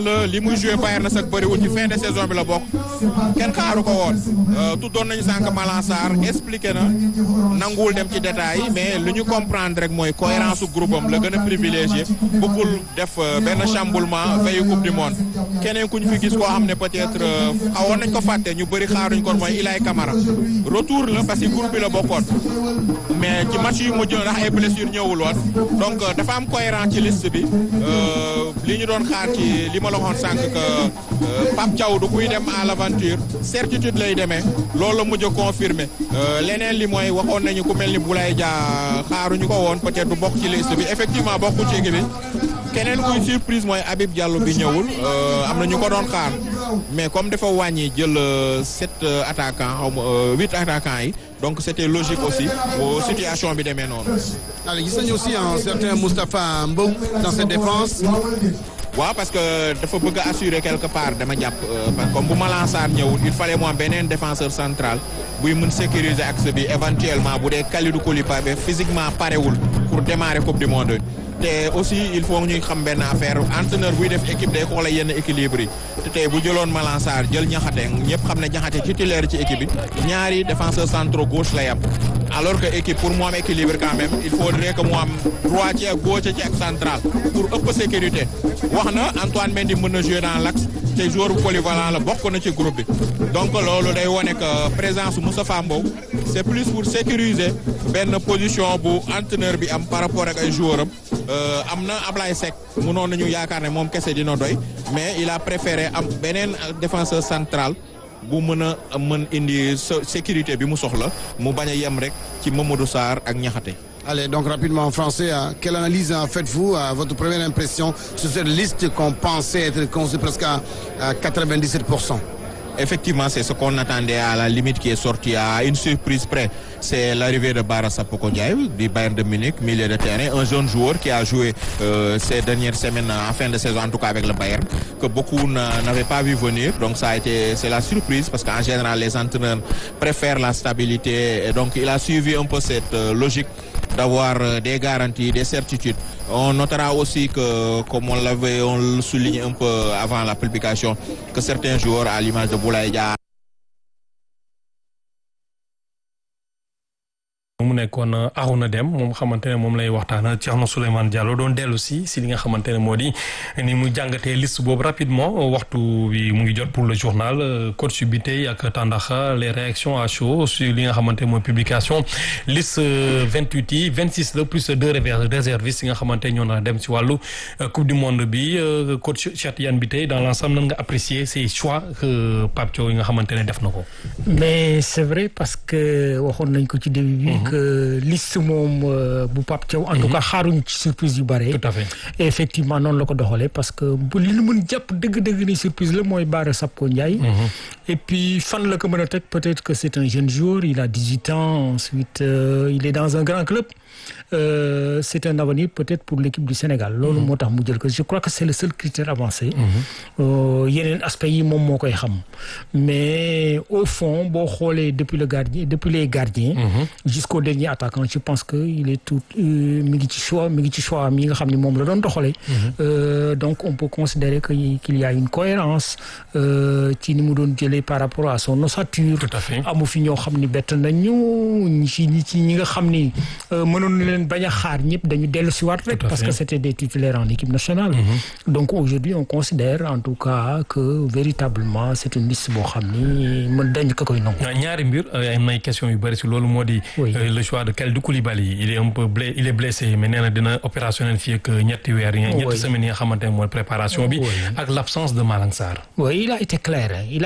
li muy joué Bayern na sax bëriwul ci fin de saison bi la bokk kenn xaaru ko woon tuddoon nañu sànq Malang Sarr expliqué na nanguwul dem ci détails yi mais li ñu comprendre rek mooy cohérence su groupe am la gën a privilégié bëggul def benn chamboulement veille coupe du monde keneen ku ñu fi gis koo xam ne peut-être xawoon nañ ko fàtte ñu bëri xaaruñ ko mooy Ilay Camara retour la parce que groupe bi la bokkoon mais ci match yu mujj ndax ay blessure ñëwul woon donc dafa am cohérence ci liste bi li ñu doon xaar ci li ma la waxoon sànq que Pape Thiaw du kuy dem à l'aventure certitude lay demee loolu la mujj a confirmé leneen li mooy waxoon nañu ku mel ni Boulaye Dia xaaruñu ko woon peut-être du bokk ci liste bi effectivement bokkul ci équipe bi keneen kuy surprise mooy Habib Diallo bi ñëwul am na ñu ko doon xaar mais comme dafa wàññi jël sept attaquants xaw ma huit attaquants yi donc c'était logique aussi bu situation bi demee noonu. allez gis nañu aussi un certain Moustapha Mbow dans cette défense. waaw parce que dafa bëgg a assurer quelque part dama jàpp comme bu Malang Sarr ñëwul il fallait mu am beneen défenseur central buy mën sécuriser axe bi éventuellement bu dee Kalidou Koulibaly physiquement parewul pour démarrer coupe du monde te aussi il faut ñuy xam benn affaire entraîneur buy def équipe day xoola yenn équilibre yi te tey bu jëloon Malang Sarr jël ñaxate ñëpp xam ne ñaxate titulaire ci équipe bi ñaari défenseur centraux gauche lay am alors que équipe pour mu am équilibre quand même il faudrait que mu am droitier ak gauche ci ak central pour ëpp sécurité wax na Antoine Mendy mën na jouer dans l'axe te joueur polyvalent la bokk na ci groupe bi donc loolu day wone que présence Moustapha Mbow c'est plus pour sécuriser benn position bu entraîneur bi am par rapport ak ay joueurs am am na Ablaye Seck mënoon nañu yaakaar ne moom kese dina doy mais il a préféré am beneen défenseur central bu mën a mën indi sécurité bi mu soxla mu bañ a yem rek ci Mamadou Sarr ak Niakhaté. Allez, donc rapidement en français, euh, quelle analyse euh, faites-vous, euh, votre première impression sur cette liste qu'on pensait être construite presque à, à 97% Effectivement, c'est ce qu'on attendait à la limite qui est sorti à une surprise près. C'est l'arrivée de Bara Sapoko Ndiaye du Bayern de Munich, milieu de terrain, un jeune joueur qui a joué euh, ces dernières semaines en fin de saison, en tout cas avec le Bayern, que beaucoup n'avaient pas vu venir. Donc ça a été, c'est la surprise parce qu'en général, les entraîneurs préfèrent la stabilité. Et donc il a suivi un peu cette euh, logique d'avoir des garanties, des certitudes. On notera aussi que, comme on l'avait, on le souligne un peu avant la publication, que certains joueurs, à l'image de Boulaye Dia, mu nekkoon Arouna Dem moom xamante ne moom lay waxtaan Thierno Souleymane Diallo doon dellu si si li nga xamante ne moo di ni mu jàngatee liste boobu rapidement waxtu bi mu ngi jot pour le journal coach bi tey ak Tandaxa les réactions à chaud sur li nga xamante ne mooy publication liste vingt huit yi vingt six la plus deux réservistes yi nga xamante ñoo na dem si wàllu coupe du monde bi coach Cheikh Tidiane bi tey dans l'ensemble nan nga apprécier ces choix que Pape Thiaw yi nga xamante ne def na ko. mais c'est vrai parce que waxoon nañ ko ci début bi. que liste moom bu Pape Thiaw en tout cas xaaruñu ci surprise yu bare. tout à fait et effectivement noonu la ko doxalee parce que bu li ñu mën jàpp dëgg-dëgg ni surprise la mooy Bara Sapko Ndiaye. et puis fan la ko mën a teg peut-être que c'est un jeune joueur il a dix-huit ans ensuite euh, il est dans un grand club. Euh, c'est un avenir peut-être pour l'équipe du Sénégal loolu moo tax mu jël ko je crois que c'est le seul critère avancé yeneen aspects yi moom moo koy xam mais au fond boo xoolee depuis le gardien depuis les gardiens jusqu'au dernier attaquant je pense que il est tout mi ngi ci choix mi ngi ci choix mi nga xam ne moom la doon doxalee donc on peut considérer que qu'il y a une cohérence ci ni mu doon jëlee par rapport à son ossature amu fi ñoo xam ni bett nañu ñi ci ñi ci ñi nga xam ni mënoon na leen bañ a xaar ñëpp dañu dellu si waat rek parce que c'était des titulaires en équipe nationale donc aujourd'hui on considère en tout cas que véritablement c'est une liste boo xam ni mën dañ ko koy nangu ñaari mbir am nay question yu bëri si loolu moo di le choix de Kalidou Koulibaly il est un peu blessé il est blessé mais nee na dina opérationnel fii ak ñetti weer yi ñetti semaines yi nga xamante ne mooy préparation bi ak l'absence de Malang Sarr oui il a été clair